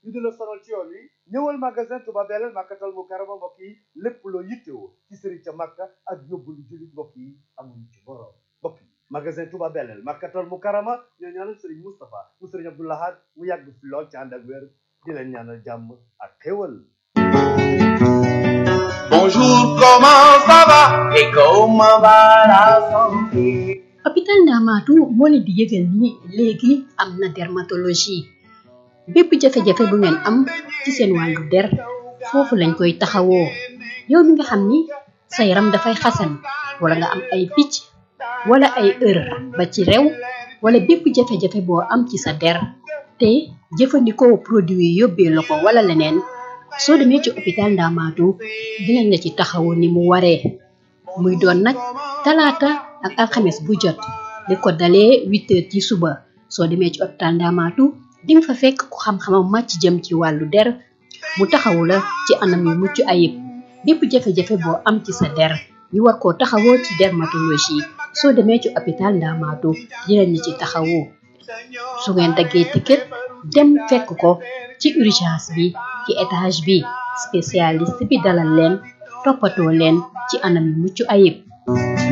ñu di la sonal ci yoon wi ñëwal magasin Touba Belel Makkatal Mukarrama mbokk yi lépp loo yittewoo ci sëriñ ca Makka ak yóbbalu jullit mbokk yi amuñu ci borom mbokk yi magasin Touba Belel Makkatal Mukarrama ñoo ñaanal sëriñ Moustapha mu sëriñ Abdou Lahad mu yàgg fi lool ci ànd ak wér di leen ñaanal jàmm ak xéwal Bonjour, comment ça va et comment va la santé hôpital Ndamaatu moo leen di yëgal ni léegi am na dermatologie bépp jafe-jafe bu ngeen am ci seen wàllu der foofu lañ koy taxawoo yow mi nga xam ni sa yaram dafay xasan wala nga am ay picc wala ay ër ba ci rew wala bépp jafe-jafe boo am ci sa der te jëfandikoo produit yi yóbbee la ko wala leneen soo demee ci hôpital Ndamaatu dinañ la ci taxawu ni mu waree muy doon nag talaata ak alxames bu jot li ko dalee huit heures ci suba soo demee ci hôpital Ndamaatu di nga fa fekk ku xam-xamam màcc jëm ci wàllu der mu taxawu la ci anam yu mucc ayib bépp jafe-jafe boo am ci sa der ñu war koo taxawoo ci dermatologie soo demee ci hôpital Ndamaatu dinañ la ci taxawu su ngeen daggee ticket dem fekk ko ci urgence bi ci étage bi spécialiste bi dalal leen toppatoo leen ci anam yu mucc ayib